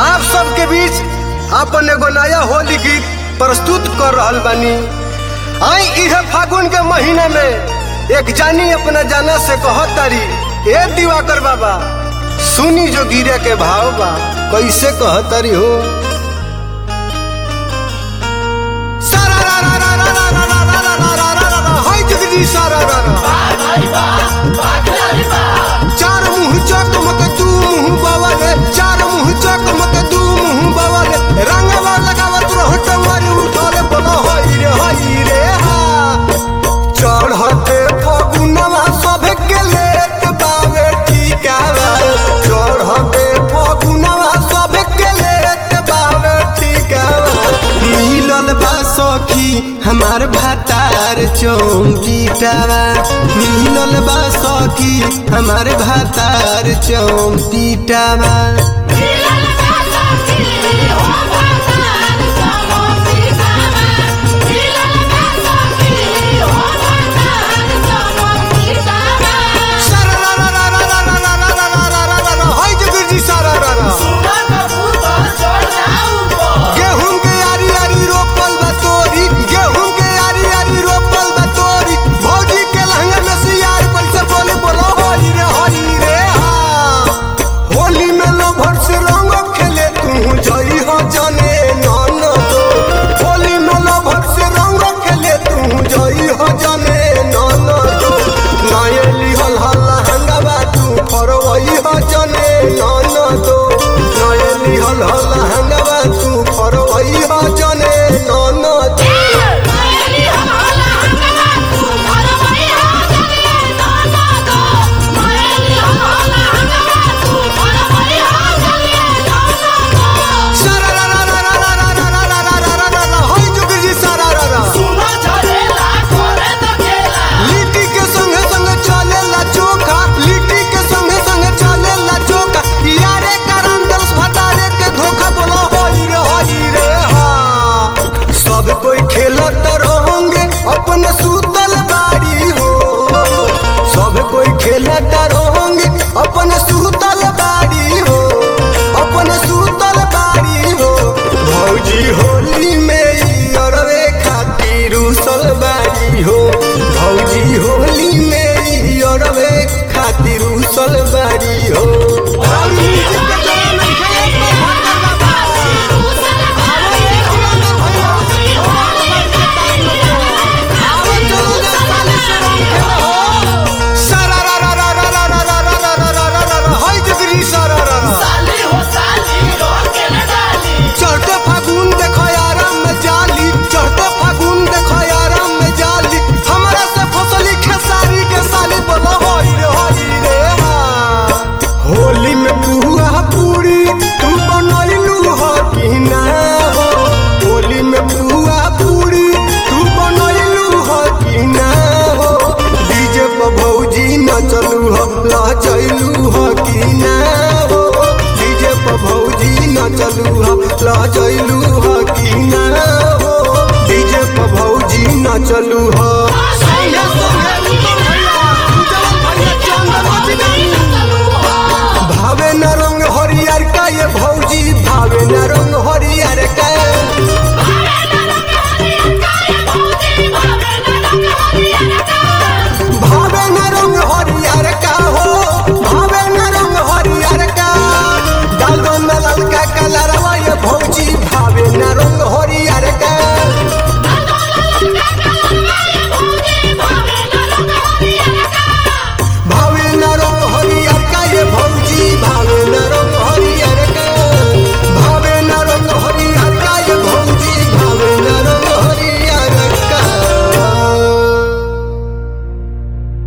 आप सबके बीच अपन एगो नया होली गीत प्रस्तुत कर रहल बानी आई इहे फागुन के महीने में एक जानी अपना जाना से कहत तारी ए दिवाकर बाबा सुनी जो गिरे के भाव बा कैसे कहत तारी हो सारा रा रा रा रा रा रा रा रा रा रा रा रा रा हाय जगदी सारा रा रा चार मुंह चकमक दू मुंह बवले चार मुंह चकमक दू मुंह बवले रंगवा लगावत रहो टंगरी उठले बोलो हई रे हई रे हा चढ़ते फगुनवा सब के लेत बावे ठिकावा चढ़ते फगुनवा सब के लेत बावे ठिकावा मिलल बा सखी हमार भातार चौकीटावा मिलल बा सखी हमार भातार चौकीटावा सारा रा रा रा रा रा रा रा रा रा रा रा रा रा हाय जगरजी सारा रा रा गेहूं के यारी यारी रोपल बा तोरी गेहूं के यारी यारी रोपल बा तोरी भौजी के लहंगा में सियार कैसे बोले बोलो होली रे होली रे हा होली में लो भर से रंग खेले तू जई हो जाने नान दो होली में लो भर से रंग खेले तू जई हो जाने नान दो नायली हल हल हंगाबा तू फरवई हो जाने नान दो नायली हल हल हंगाबा तू फरवई हो जाने नान दो सारा रा रा रा रा रा रा रा रा रा रा रा रा रा होय जुगजी सारा रा रा लिट्टी के संगे संगे चले ला चोखा लिट्टी के संगे संगे चले ला चोखा यारे करम दस भटारे के धोखा बोलो होली रे होली रे हा सब कोई खेलत रहोगे अपन सूतल बाड़ी हो सब कोई खेलत रहोगे अपन सूतल बाड़ी हो अपन सूतल बाड़ी हो भौजी होली में ई अरवे खातिर उसल बाड़ी हो भौजी होली में ई अरवे खातिर उसल बाड़ी हो भौजी के जान नहीं खेले तो भागा बाबा आवे चलो जा साले से रंग खेले हो सारा रा रा रा रा रा रा रा रा रा रा रा रा रा हाय जगरी सारा रा रा चढ़ते फागुन देखो आराम में जाली चढ़ते फागुन देखो आराम में जाली हमरा से फसली खेसारी के साली बोलो होई रे होई रे हा। होली में पुआ पूरी तू बनैलू हो कि ना हो होली में पुआ पूरी तू बनैलू हो कि ना हो डीजे पर भौजी नचलू हो लचैलू हो कि ना हो डीजे पर भौजी नचलू हो लचैलू हो कि ना हो डीजे पर भौजी नचलू हो संगे संगे